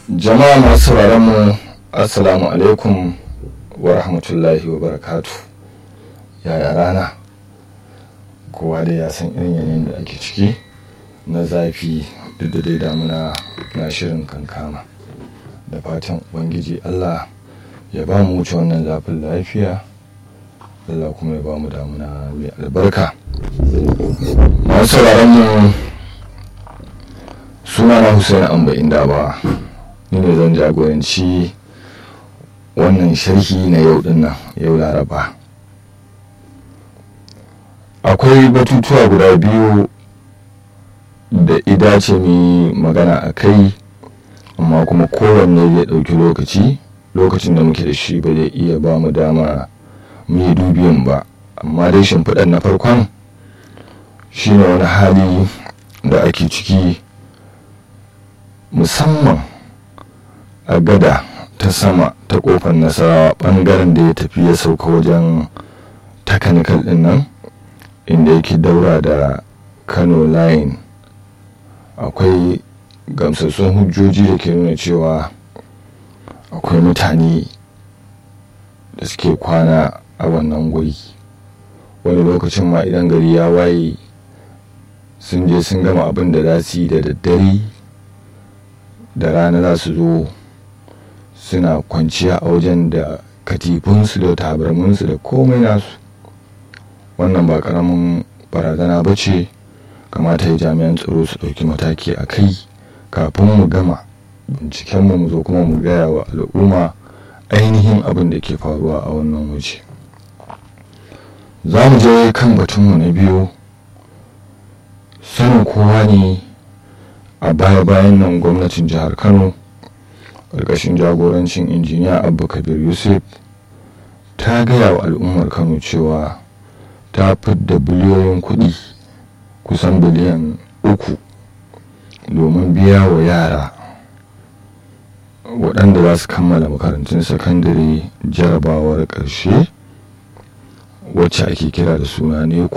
jama'a masu sauraron mu assalamu alaikum wa rahmatullahi wa barakatu yaya rana kowa dai ya san irin yanayin da ake ciki na zafi duk da dai damuna na shirin kankama da fatan ubangiji allah ya ba mu wuce wannan zafin lafiya allah kuma ya ba mu damuna mai albarka masu sauraron mu suna na Hussein Amba inda ba ni ne zan jagoranci wannan sharhi na yau din nan yau laraba akwai batutuwa guda biyu da idace mi magana a kai amma kuma kowanne zai ɗauki lokaci lokacin da muke da shi ba zai iya ba mu dama mu yi dubiyan ba amma dai shimfiɗar na farkon shine wani hali da ake ciki musamman a gada ta sama ta kofar nasarawa bangaren da ya tafi ya sauka wajen takanikal din nan inda yake daura da kano line akwai gamsassun hujjoji da ke nuna cewa akwai mutane da suke kwana a wannan guri wani lokacin ma idan gari ya waye sun je sun gama abin da za su yi da daddare da rana za su zo suna kwanciya a wajen da katifunsu da tabarminsu da komai nasu wannan ba karamin barazana ba ce kamata ya jami'an tsaro su ɗauki mataki a kai kafin mu gama bincikenmu mu zo kuma mu gaya wa al'umma ainihin abin da ke faruwa a wannan waje za mu je kan batunmu na biyu sanin kowa ne a baya-bayan nan gwamnatin jihar kano ƙarƙashin jagorancin injiniya abba kabir yusuf ta gaya wa al'ummar kano cewa ta fidda biliyoyin kuɗi kusan biliyan uku domin biya wa yara waɗanda za su kammala makarantun sakandare jarabawar ƙarshe wacce ake kira da suna neku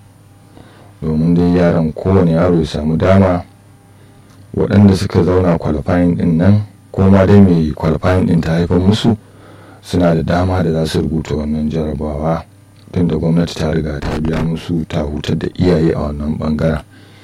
domin dai yaran kowane yaro ya samu dama waɗanda suka zauna kwalifayin ɗin nan ko ma dai mai kwalifayin ɗin ta haifar musu suna da dama da za su rubuta wannan jarabawa tun da gwamnati ta riga ta biya musu ta hutar da iyaye a wannan bangaren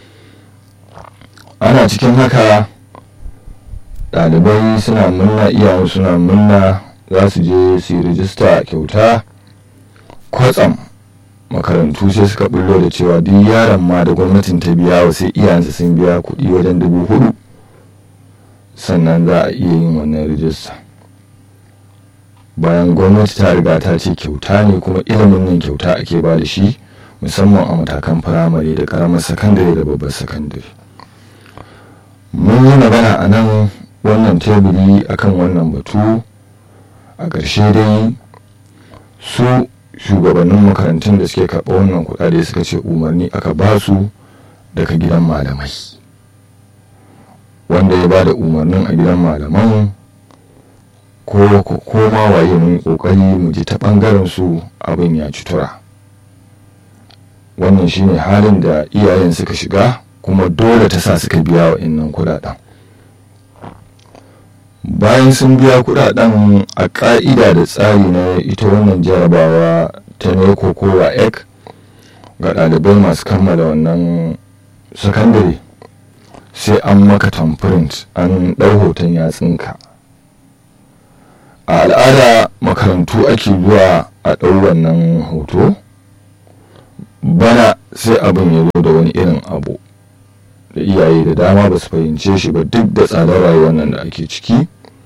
ana cikin haka ɗalibai suna munna iyayen suna munna za su je su yi rijista kyauta kwatsam makarantu sai suka bullo da cewa duk yaron ma da gwamnatin ta biya wa sai iyayensa sun biya kuɗi wajen dubu hudu sannan za a iya yin wannan rijista bayan gwamnati ta riga ta ce kyauta ne kuma ilimin nan kyauta ake ba da shi musamman a matakan firamare da karamar sakandare da babbar sakandare mun yi magana a nan wannan teburi akan wannan batu a ƙarshe dai su shugabannin makarantun da suke karɓa wannan kuɗaɗe suka ce umarni aka ba su daga gidan malamai wanda ya ba da umarnin a gidan malaman ko ma waye mun ƙoƙari mu ji ta ɓangaren su abin ya ci tura wannan shine halin da iyayen suka shiga kuma dole ta sa suka biya wa innan kuɗaɗen bayan sun biya kudaden a ka'ida da tsari na ita wannan jarabawa ta neko ko ek ga ɗalibai masu kammala wannan sakandare sai an maka tamprint an ɗau hoton yatsunka a al'ada makarantu ake zuwa a ɗau wannan hoto bana sai abin ya zo da wani irin abu da iyaye da dama ba su fahimce shi ba duk da tsadar rayuwar nan da ake ciki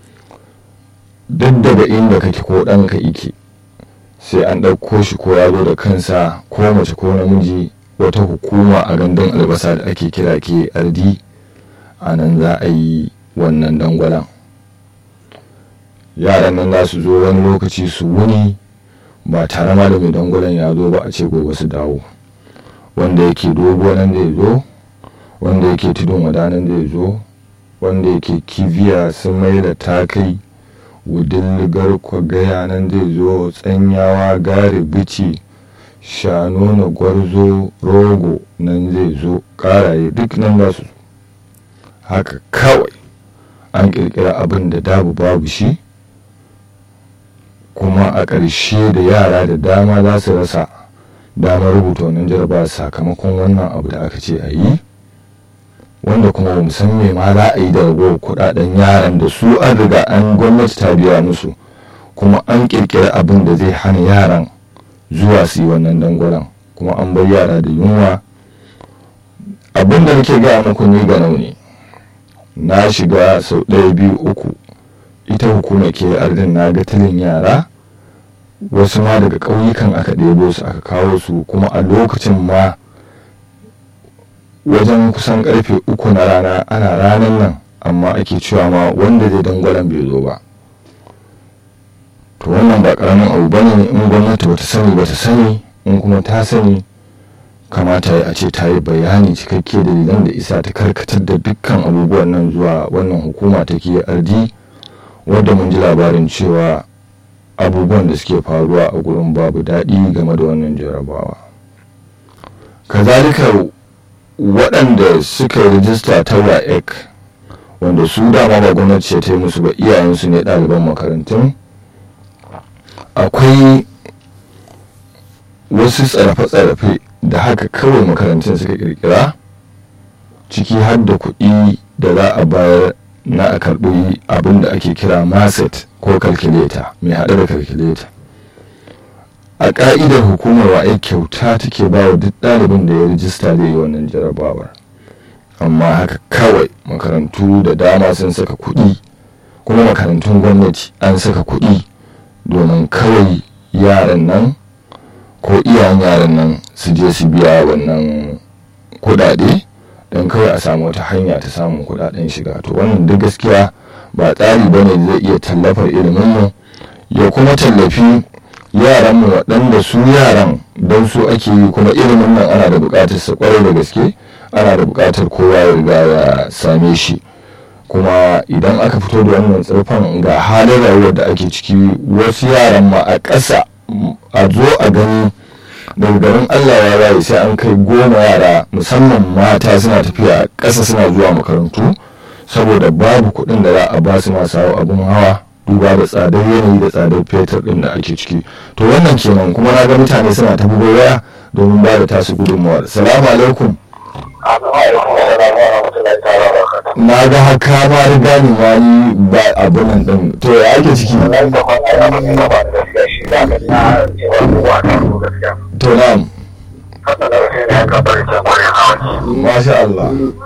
duk daga inda kake ko ɗanka ike sai an ɗauko shi ko ya zo da kansa ko mace ko namiji wata hukuma a gandun albasa da ake kira ke ardi a nan za a yi wannan dangwalan yaran nan za su zo wani lokaci su wuni ba tare ma da mai dangwalan ya zo ba a ce gobe su dawo wanda yake dogo nan zai zo wanda yake tudun wadanan zai zo wanda yake kibiya sun mai da takai wudilligar kwagaya nan zai zo tsanyawa gari bici shano na gwarzo rogo nan zai zo karaye duk nan za su haka kawai an ƙirƙira abin da dabu babu shi kuma a ƙarshe da yara da dama za su rasa damar rubuta wannan jaraba sakamakon wannan abu da aka ce a yi wanda kuma ba san me ma za a yi da ragowar kudaden yaran da su an riga an gwamnati ta biya musu kuma an kirkiri abin da zai hana yaran zuwa su yi wannan dangwalen kuma an bar yara da yunwa abin da nake gaya muku ni ga ne na shiga sau ɗaya biyu uku ita hukumar ke ardin na ga tilin yara wasu ma daga ƙauyukan aka ɗebo su aka kawo su kuma a lokacin ma wajen kusan karfe uku na rana ana ranar nan amma ake cewa ma wanda zai dangwalen bai zo ba to wannan ba karamin abu ba ne in gwamnati bata sani bata sani in kuma ta sani kamata a ce ta yi bayani cikakke dalilan da isa ta karkatar da dukkan abubuwan nan zuwa wannan hukuma ta ke ardi wadda mun ji labarin cewa abubuwan da suke faruwa a gurin babu daɗi game da wannan jarabawa kazalika waɗanda suka yi rijista ta waec wanda su dama ba gwamnati ce ta yi musu ba iyayensu ne ɗaliban makarantun akwai wasu tsarafe-tsarafe da haka kawai makarantun suka kirkira ciki har da kuɗi da za a bayar na a karɓi abin da ake kira maset ko kalkuleta mai haɗe da kalkuleta a ƙa'idar hukumar wa'ai kyauta take ba wa duk ɗalibin da ya rijista da yi wannan jarabawar amma haka kawai makarantu da dama sun saka kuɗi kuma makarantun gwamnati an saka kuɗi domin kawai yaran nan ko iyayen yaran nan su je su biya wannan kuɗaɗe don kawai a samu wata hanya ta samun kuɗaɗen shiga to wannan duk gaskiya ba tsari ba ne zai iya tallafar iliminmu ya kuma tallafi yaranmu waɗanda su yaran don su ake yi kuma ilimin nan ana da buƙatar sa kwarai da gaske ana da buƙatar kowa ya riga ya same shi kuma idan aka fito da wannan tsirfan ga halin rayuwar da ake ciki wasu yaran ma a ƙasa a zo a gani daga garin allah ya rayu sai an kai goma yara musamman mata suna tafiya a ƙasa suna zuwa makarantu saboda babu kuɗin da za a ba su masu abin hawa duba da tsadar yanayi da tsadar fetur din da ake ciki to wannan kenan kuma na ga mutane suna ta bugo waya domin ba da tasu gudunmawar salamu alaikum na ga haka ma riga ni ma yi ba abin nan din to ya ake ciki to na'am Masha Allah.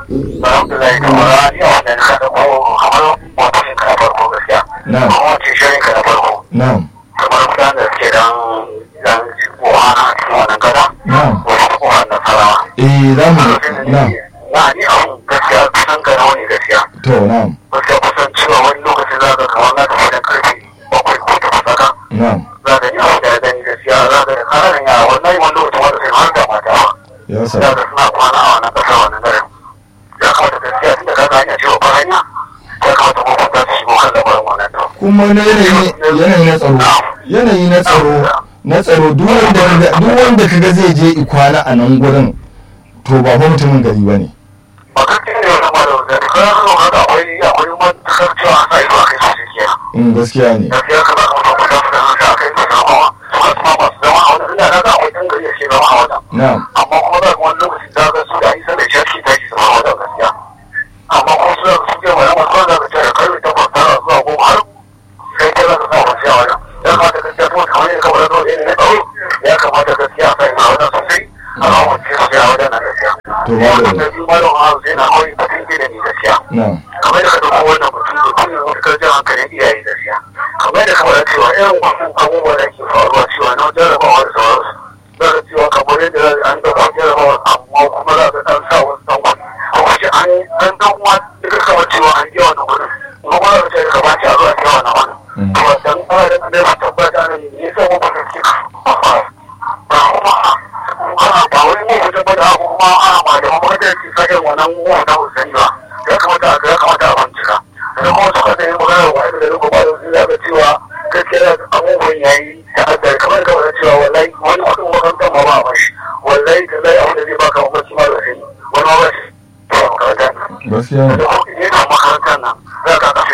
Na'am. Na'am. kamar mutane da suke dan dan kowa na cikin wannan gada Na'am. wasu kowa nasarawa Eh za mu na'am. na ni abun gaskiya kusan gana wani gaskiya To na'am. gaskiya kusan cewa wani lokacin za ka kamar na tafi da karfe bakwai ko takwas haka Na'am. za ka ni abun da ya gani gaskiya za ka da kananan yara wannan wani lokacin wanda sai har da mata ba Ya za sa. ka suna kwana a wannan ƙasar wannan garin ya kamata gaskiya tun da ka ga hanya cewa ba hanya ya kamata kuma za su shigo kan lamarin wannan to Kuma na yanayi yanayi na tsaro. Yanayi na tsaro na tsaro duk wanda kaga- duk wanda kaga zai je ikwana a nan gurin to ba fa mutumin gari ba ne. ba gaskiya ne wannan malamin da ka ga haka akwai akwai matakar cewa a sa ido a kai sosai kenan In gaskiya ne. gaskiya ka baka mutum kusa su da su sa kai su zama su ka kuma masu zama a wani ina ga akwai ɗan gari da ke zama a wajen Na'am. amma kuma za ka wani lokaci za ka su da isa da shafi ta shi zama a wajen gaskiya amma kuma su da su ke wani masu za ka ce da karfe takwas tara zuwa goma har sai kai za ka sa wasu a wajen ya kamata gaskiya kuma kamar yadda kamar yadda wani na tsaro ya kamata gaskiya a sa ina wajen sosai a kan wance su ya wajen na gaskiya. To, Sai malam. wannan biyu malam Haru sai na kawai batun ilimi gaskiya. Na'am. kamar da ka ɗauko wannan mutum da kullum matukar jan hankalin iyaye gaskiya kamar da kamar cewa irin wannan abubuwa da ke faruwa cewa na jarabawa da sauransu za ka cewa kamar yadda an ɗauko jarabawa amma kuma za ka ɗan sa wasu ɗan wani a wace an an ɗan uwa da ka kamar cewa an yi wannan kuɗin kuma kuma za ka ce da kamar ce a zuwa ce wannan wani Mm. to dan fara da ɗan da tabbata ne ne sai mu ba ka ce ba kuma ana ba wani mu ku tabbata ko kuma ana malaman makarantar ke sa irin wannan wannan usani ba ya kamata a ya kamata a bincika da kuma suka da yin magana wa da rubu ba da ya ga cewa gaskiya abubuwan yayi da aka kamar da wani cewa wallahi wani kudin makarantar ma ba a bashi wallahi da zai abin da zai baka mamaci ma da sai wani ma ba shi ba makarantar nan Gaskiya da ne. kuma yana makarantar nan za ka ga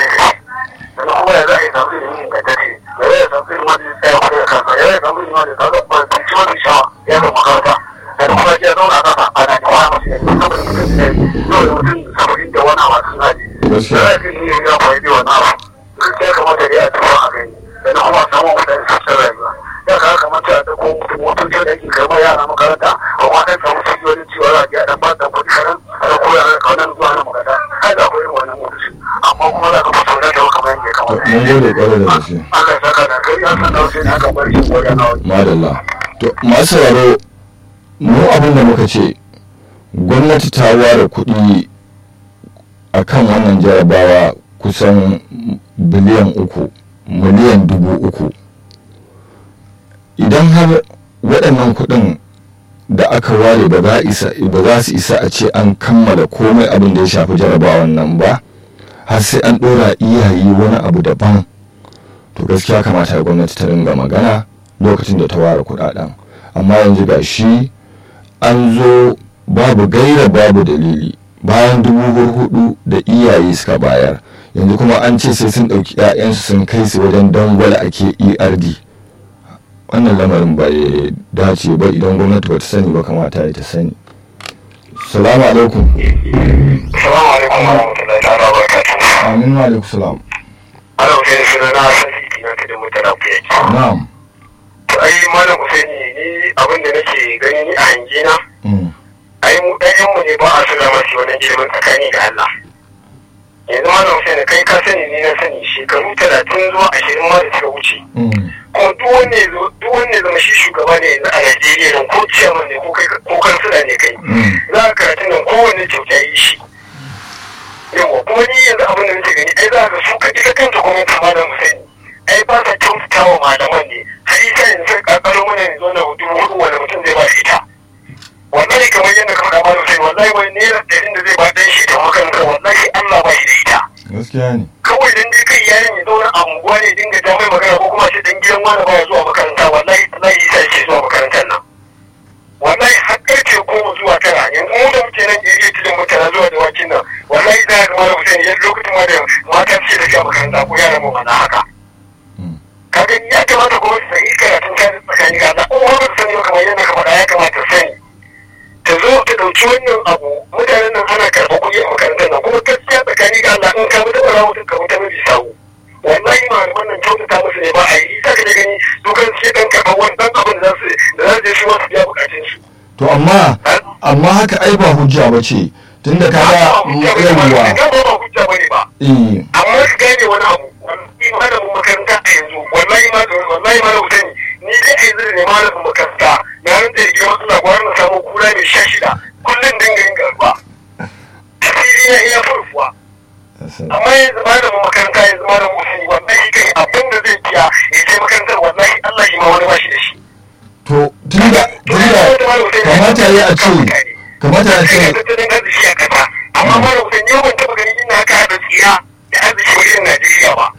ne kaga ba su ci wani shawa ya ga makaranta da kuma ya zauna a kasa ana da wani masu yanzu saboda mutum ne yau da mutum saba'in da wani abu sun haji Gaskiya. da ya ne ya fahimci wannan abu gaskiya kamata da ya tuba a gani da na kuma samun mutane sassan rayuwa ya kaga kamata da ko mutum motoci da yake karɓar yara makaranta a wata samu cibiyoyin cewa za a biya dan ba da kuɗi karan da ko yara kaunan zuwa na makaranta ai da akwai irin wannan motoci amma kuma za ka fito da kyau kamar yadda ya To, kamata mun gode kwarai da gaske Allah ya saka da kai an san da wasu ne aka bar shi ko da nawa madalla to masu sauraro mu abin da muka ce gwamnati ta ware kuɗi a kan wannan jarabawa kusan biliyan uku miliyan dubu uku idan har waɗannan kuɗin da aka ware ba za isa- ba za su isa a ce an kammala komai abin da ya shafi jarabawan nan ba har sai an ɗora iyaye wani abu daban to gaskiya kamata gwamnati ta ringa magana lokacin da ta ware kudaden amma yanzu ga shi an zo babu gaira babu dalili bayan dubu hudu da iyaye suka bayar yanzu kuma an ce sai sun ɗauki 'ya'yansu sun kai su wajen dangwala ake erd wannan lamarin ba ya dace ba idan gwamnati ba ta sani ba kamata ya ta sani salamu alaikum Assalamu alaikum wa rahmatullahi ta'ala wa barakatuh. amin wa alaikum salam Ana Hussein suna na Sadiq na tudun mutane ku yake. na'am To ai malam Hussein ni abin da nake gani ni a hange na Mm. ai mu ɗayan mu ne ba a suna masu wannan ilimin tsakani da Allah. Yanzu malam Hussein kai ka sani ni na sani shekaru talatin zuwa ashirin ma da suka wuce. Mm. Kuma duk wanda ya zo duk wanda ya zama shi shugaba ne yanzu a Najeriya nan ko ciyaman ne ko kai ko kansila ne kai. Mm. Za ka karatun nan kowanne kyauta yi shi. yawa kuma ni yanzu abin da nake gani ai za ka su ka ita kanta gwamnati malam Hussein ai ba sa kyautata wa malaman ne har ita yanzu sai kakaro mana yanzu na hudu hudu wanda mutum zai ba da ita wallahi kamar yadda ka faɗa malam Hussein wallahi wani naira ɗarin da zai ba ɗan shi ta makaranta wallahi Allah ba shi da ita gaskiya ne kawai dan dai kai yayin ya zauna a unguwa ne dinga ja mai magana ko kuma shi dan gidan wani baya zuwa makaranta wallahi wallahi isa yake zuwa makarantar nan wallahi har karfe goma zuwa tara yanzu mu da muke nan area tudun mutane zuwa da wakin nan wallahi za ka mara mutum ya lokacin ma da mata suke da zuwa makaranta ko yaran mu mana haka Mm. kaga ya kamata kuma su yi karatun kan tsakani ga Allah ko ba su sani ba kamar yadda ka faɗa ya kamata su sani ta zo ta ɗauki wannan abu mutanen nan ana karɓar kuɗi a makarantar nan kuma gaskiya tsakani ga Allah in ka mutu ɓara mutum ka mutu mabi sawu wallahi malaman nan kyautata musu ne ba a yi isa ka da gani dukan sai ɗan karɓar wani ɗan abin da za su da za su je su ma su biya bukatun su. to amma amma haka ai ba hujja ba ce tunda kaga yawwa ba hujja bane ba eh amma su gane wani abu wallahi malamin makaranta a yanzu wallahi ma wallahi ma da ni ni dai a yanzu da ne malamin makaranta na ran da girman Allah gwara na samu kura mai sha shida kullum dinga yin garba asiri na iya furfuwa amma yanzu malamin makaranta yanzu malamin usani wallahi kai abin da zai biya ya je makarantar wallahi Allah shi ma wani ba shi da shi to tunda tunda kamata ya a ce kamata ya sai ce ka tattalin arziki a kasa amma malamin usani yau ban taɓa ganin ina haka haɗa tsiya da arziki wajen Najeriya ba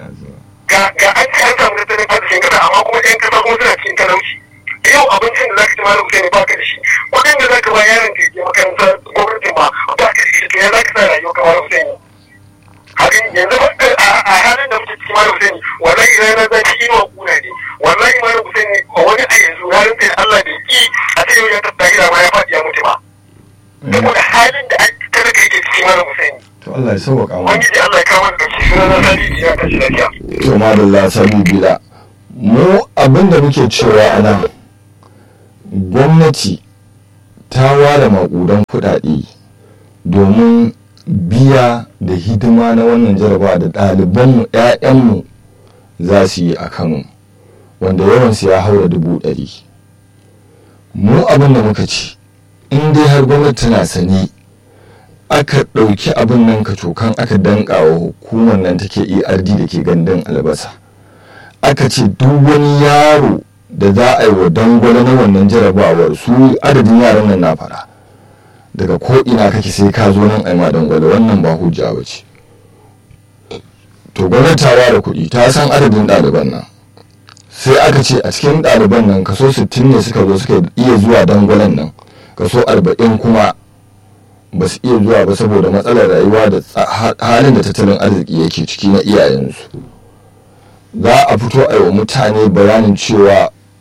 ga ga an ci an samu tattalin arzikin kasa amma kuma ɗan kasa kuma suna cikin talauci yau abincin da zaka ci malam Hussein ba ka da shi kuɗin da zaka ba yaron ka je makaranta gwamnatin ma ba ka da shi to ya zaka sa rayuwa ka malam Hussein hakan yanzu ba a a halin da muke cikin malam Hussein wallahi ranar zafi inuwa kuna ne wallahi malam Hussein wani a yanzu ranar da Allah bai ki a ce yau ya tattara ma ya faɗi ya mutu ba saboda halin da an talaka yake cikin malam Hussein to Allah ya sauwaka mu wani Allah ya kawo da shi suna na sani ya tashi lafiya to madalla sabi bila mu abinda muke cewa a nan gwamnati ta ware maƙudan kuɗaɗe domin biya da hidima na wannan jarabawa da ɗalibanmu 'ya'yanmu za su yi a kano wanda yawansu ya haura dubu ɗari mu abin da muka ci in dai har gwamnati tana sani aka ɗauki abin nan ka cokan aka danka wa hukumar nan take erd da ke gandun albasa aka ce duk wani yaro da za a yi wa dangwale na wannan jarabawar su adadin yaran nan na fara daga ko ina kake sai ka zo nan a yi ma dangwale wannan ba hujja ba ce to gwamnati ta ware kuɗi ta san adadin ɗaliban nan sai aka ce a cikin ɗaliban nan kaso 60 ne suka zo suka iya zuwa dangwalen nan kaso 40 kuma ba su iya zuwa ba saboda matsalar rayuwa da tsa- halin da tattalin arziki yake ciki na iyayensu za a fito a yi wa mutane bayanin cewa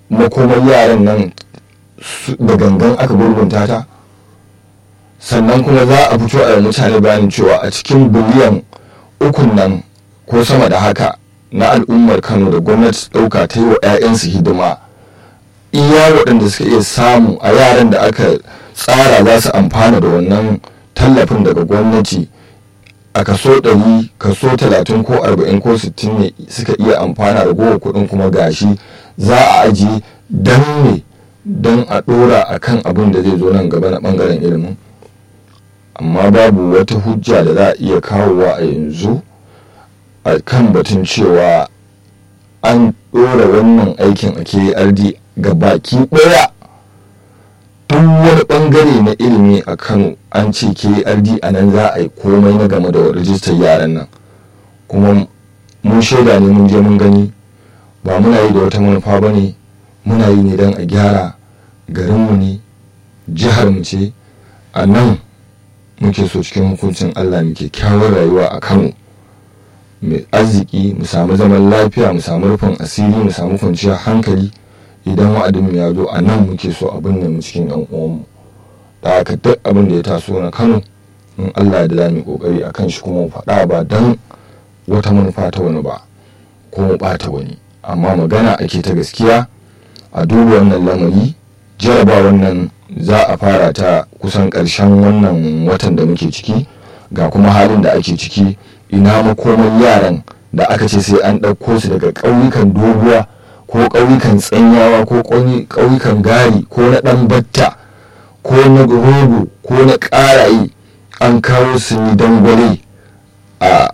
makomar yaran nan su- da gangan aka gurgunta ta sannan kuma za a fito a yi mutane bayanin cewa a cikin biliyan ukun nan ko sama da haka na al'ummar kano da gwamnati ɗauka ta yi wa 'ya'yansu hidima iya waɗanda suka iya samu a yaran da aka tsara za su amfana da wannan tallafin daga gwamnati a kaso ɗari kaso talatin ko arba'in ko sittin ne suka iya amfana da gowa kuɗin kuma gashi za a ajiye don ne don a ɗora a kan abin da zai zo nan gaba na ɓangaren ilimin amma babu wata hujja da za a iya kawowa a yanzu a kan batun cewa an ɗora wannan aikin a KRD ga baki ɗaya duk wani ɓangare na ilimi a kano an ce KRD a nan za a yi komai na game da rijistar yaran nan kuma mun shaida ne mun je mun gani ba muna yi da wata manufa ba ne muna yi ne don a gyara garinmu ne jiharmu ce a nan muke so cikin hukuncin allah muke kyawar rayuwa a kano mai arziki mu samu zaman lafiya mu samu rufin asiri mu samu kwanciyar hankali idan wa'adin ya zo a nan muke so abin da mu cikin yan uwanmu da haka duk abin da ya taso na kano in allah da za mu yi kokari a kan shi kuma mu faɗa ba don wata manufa ta wani ba ko mu ɓata wani amma magana ake ta gaskiya a duba wannan lamari jaraba wannan za a fara ta kusan ƙarshen wannan watan da muke ciki ga kuma halin da ake ciki ina makoman yaran da aka ce sai an ɗauko su daga ƙauyukan doguwa ko ƙauyukan tsanyawa ko ƙauyukan gari ko na ɗan batta ko na rogo ko na ƙaraye an kawo su ni dangwale a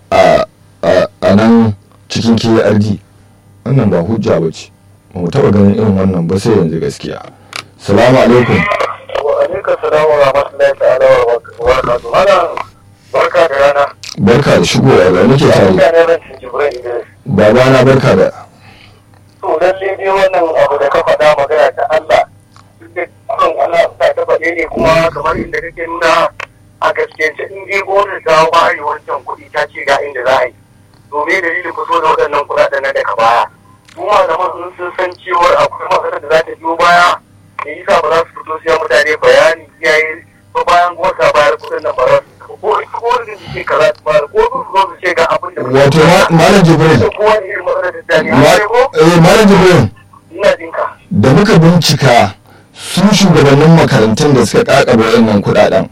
a nan cikin KRD wannan ba hujja ba ce ba mu taɓa ganin irin wannan ba sai yanzu gaskiya salamu alaikum wa alaikum salam wa rahmatullahi ta'ala wa barakatuh malam barka da rana barka da shigowa da nake tare barka da ran Jibril Idris babana barka da to lalle dai wannan abu da ka faɗa magana ta Allah duk kan Allah ta ta faɗe ne kuma kamar inda kake nuna a gaskiyance in dai gwamnati ta ware wancan kuɗi ta ce ga inda za a yi to me dalilin fito da waɗannan kuɗaɗen na daga baya su malaman in sun san cewar akwai matsalar da za ta biyo baya me yasa ba za su fito siya mutane bayani iyaye ba bayan gwamnati bayar kuɗin nan ba za su ko ita ko wani da ke kaza ba ko su zo su ce ga abin da wato ma- malam jibril da kowa ne irin matsalar da ta ne ma- ko eh, malam jibril ina jinka da muka bincika su shugabannin makarantun da suka kakaba wayannan kudaden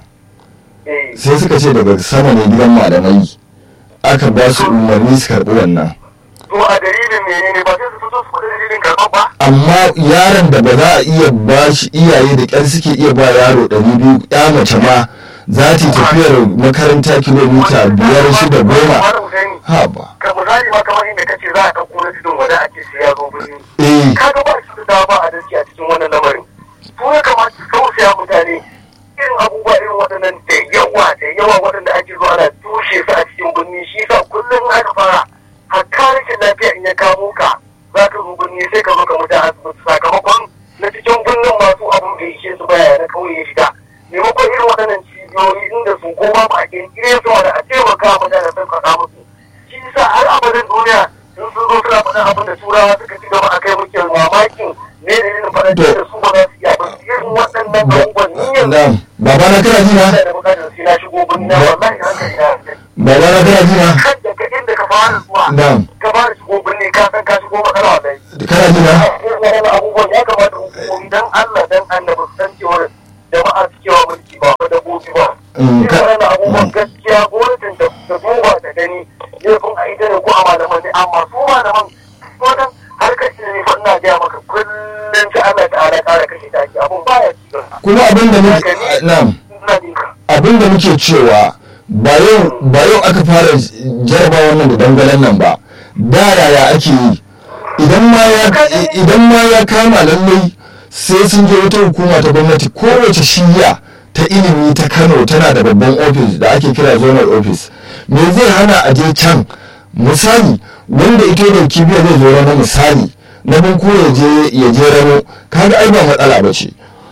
eh sai suka ce daga sama ne gidan malamai aka ba su umarni su karɓi wannan to a dalilin menene ba sai su fito su faɗi dalilin karɓar ba amma yaron da ba za a iya ba shi iyaye da ƙyar suke iya ba yaro ɗari biyu ya mace ma za ta yi tafiyar makaranta kilomita biyar shida goma ha ba ka misali ma kamar inda kace za a ɗauko na tudun wanda ake sai ya zo birni eh kaga ba su da ba adalci a cikin wannan lamarin su ya kamata su tausaya mutane irin abubuwa irin waɗannan da yawa da yawa waɗanda ake zuwa ana tushe su a cikin birni shi sa kullum aka fara hatta rashin lafiya in ya kamo ka za ka zo birni sai ka zo ka mutu a asibiti sakamakon na cikin birnin masu abun da yake su baya na kauye ya shiga maimakon irin waɗannan cibiyoyi inda su koma ba a kirkire su da a taimaka wa mutane sun faɗa musu shi sa har abadin duniya sun sun zo suna faɗin abin da turawa suka ci gaba a kai muke mamakin ne da irin faɗin da su ba za su iya ba irin waɗannan abubuwan ni yanzu na'am babana kana ji na ina da bukatar sai na shigo birni na wallahi hankali na babana kana ji na kan daga inda ka fara zuwa na'am ka fara shigo birni ka san ka shigo matsala wallahi kana ji na irin abubuwan ya kamata hukumomi dan Allah dan annabi su san cewar jama'a su kewa mulki ba ba dabbobi ba Mm, irin ka- wannan abubuwan gaskiya gwamnatin da ta duba ta gani laifin a ita ne ko a malaman ne amma su malaman wannan harkar ilimi fa ina gaya maka kullum ta Allah ta'ala ƙara kashe taki abun baya ci gaba kuma abin da muke na'am ina jinka abin da muke cewa ba yau ba yau aka fara jaraba wannan da dangalen nan ba da yaya ake yi idan ma ya idan ma ya kama lallai sai sun je wata hukuma ta gwamnati kowace shiya ta ilimi ta Kano tana da babban ofis da ake kira zonal office me zai hana a je can misali wanda ito da kibiya zai zo rana misali na bin ko ya je ya je rano kaga ai ba matsala ba ce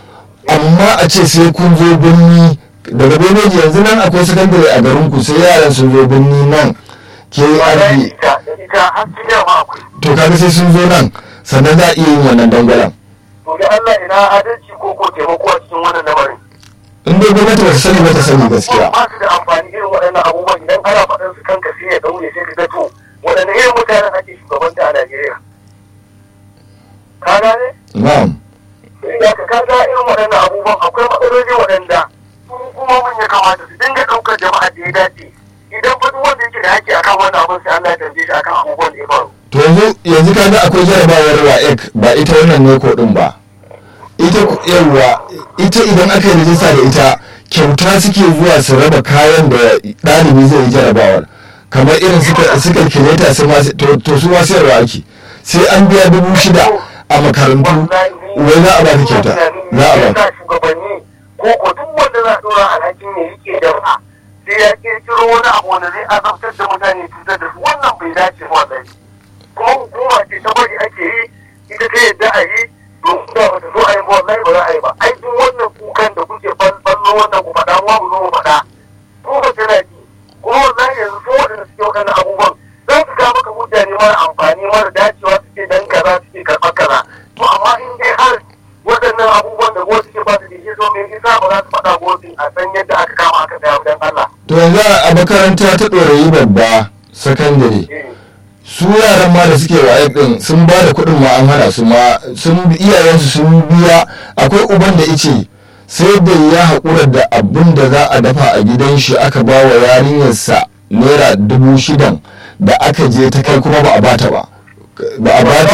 amma a ce sai kun zo birni daga beneji yanzu nan akwai sakandare a garin ku sai yaran sun zo birni nan ke wallahi arfi ita ita har cikin ma akwai to kaga sai sun zo nan sannan za a iya yin wannan dangwalen to da Allah ina adalci ko ko taimako a cikin wannan lamarin in dai gwamnati ba ta sani ba ta sani gaskiya ba su da amfani irin waɗannan abubuwan idan ana faɗin su kanka sai ya daure sai ka ga to waɗanne irin mutanen ake shugabanta a Najeriya ka gane na'am ya ka kaga irin waɗannan abubuwan akwai matsaloli waɗanda su kuma mun ya kamata su dinga ɗaukar jama'a da ya dace idan fa duk wanda yake da haƙƙi akan wannan abin sai Allah ya tambaye shi akan abubuwan da ya faru to yanzu yanzu kaga akwai jarabawar WAEC ba ita wannan ne ko din ba ita yawa ita idan aka yi rijista da ita kyauta suke zuwa su raba kayan da ɗalibi zai yi jarabawar kamar irin suka suka kireta su ma to to su ma sayarwa ake sai an biya dubu shida a makarantu wai za a ba ta kyauta za a ba ka shugabanni ko ko duk wanda za a ɗora alhakin ne yake jama'a sai ya kirkiro wani abu wanda zai azabtar da mutane cutar da su wannan bai dace ba wallahi kuma hukuma ce ta bari ake yi ita ta yadda a yi domin da bata zo a yi ba wallahi ba za a yi ba ai duk wannan kukan da kuke ballo wannan ku faɗa mu zo mu faɗa ko ba tana ji kuma wallahi yanzu su waɗanda suke waɗannan abubuwan za su kawo maka mutane mara amfani mara dacewa suke dan kaza suke karɓar kaza to amma in dai har waɗannan abubuwan da gwamnati ke ba su da shi so me isa ba za su faɗa gwamnati a san yadda aka kama aka tsaya dan Allah. to yanzu a makaranta ta ɗorayi babba sakandare su yaran ma da suke waye din sun ba da kuɗin ma an hana su ma sun iyayensu sun biya akwai uban da ice sai da ya haƙura da abin da za a dafa a gidan shi aka ba wa yarinyarsa naira dubu shidan da aka je ta kai kuma ba a bata ba ba a bata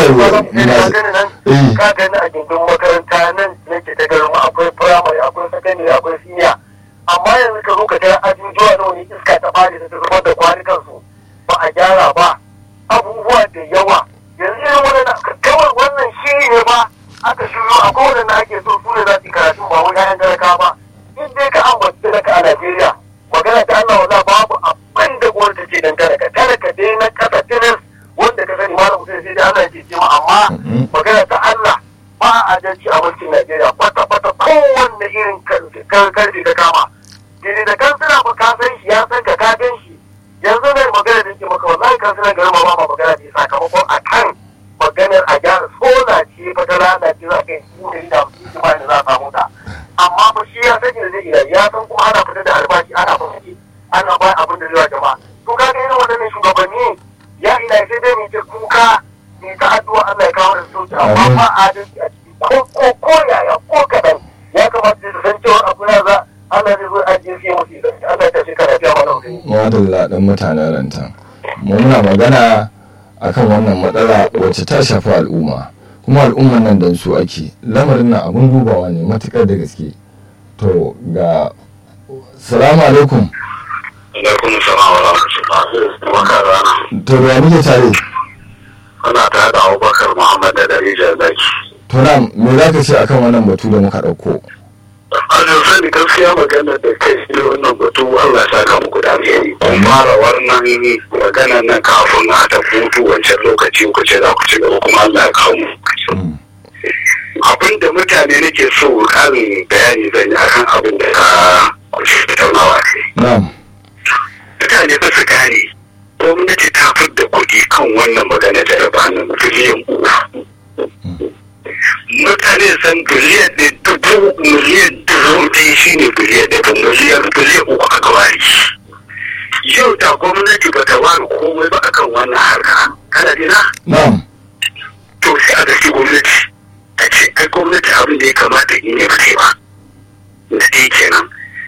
eh ka gani a gindin makaranta nan nake ta garin akwai firamare akwai sakandare akwai siniya amma yanzu ka zo ka ga ajujuwa na wani iska ta fadi da ta zubar da kwanukan su ba a gyara ba abubuwa da yawa yanzu irin wannan kawai wannan shi ne ba aka shiryo a kowane na ake so su ne za su karatu ba wani ƴaƴan talaka ba in dai ka ambaci talaka a Najeriya magana ta Allah wala babu abin da gwamnati ce dan talaka talaka dai na kasa tiris wanda ka sani malam Hussein sai dai Allah ke ce ma amma magana ta Allah ba a adalci a mulkin Najeriya kwata kwata kowanne irin karfi ka kama daidai da kansila ba ka san shi ya san ka ka gan shi yanzu mai magana da ke maka wallahi kansilan garin ma ba magana da sakamakon a kan maganar a gyara sola ce fa ta rana ce za ka yi su da da su ba da za a samu ta amma ba shi ya sani da zai iya ya san kuma ana fitar da albashi ana fahimci ana ba abin da zai wa jama'a to ka ga irin waɗannan shugabanni ya ina sai dai mu ce kuka ni ta addu'a Allah ya kawo da sauki amma ba adalci a ciki ko ko ko yaya ko kaɗan ya kamata su san cewa abu na za Allah zai zo ajiye sai musu Allah ta shekara ta mana wani. Madalla ɗan mutanen rantan. Mu muna magana akan wannan matsala wacce ta shafi al'umma. Kuma al'umman nan dan su ake. Lamarin nan abun dubawa ne matuƙar da gaske. To ga Salamu alaikum. Alaikum salam wa rahmatullahi wa barakatuh. To da muke tare. Ana tare da Abubakar Muhammad da Darija Zaki. To na me za ka ce akan wannan batu da muka ɗauko? Ajin sani gaskiya magana da kai ne wannan batu Allah ya saka muku da alheri. Kun fara wannan magana nan kafin a ta hutu wancan lokaci ku ce za ku ci gaba kuma Allah ya kawo mu. Abin da mutane nake so karin bayani zan yi akan abin da ka kusa tattaunawa ce. Na'am. Mutane ba su gane gwamnati ta da kuɗi kan wannan magana da raba nan biliyan uku. mutane san biliyan ɗaya dubu miliyan dubu ɗaya shi ne biliyan ɗaya miliyan biliyan uku aka ware yau da gwamnati ba ta ware komai ba akan wannan harka kana dina Na'am. to sai a gaske gwamnati a ce ai gwamnati abin da ya kamata in yi ba ba da ɗaya kenan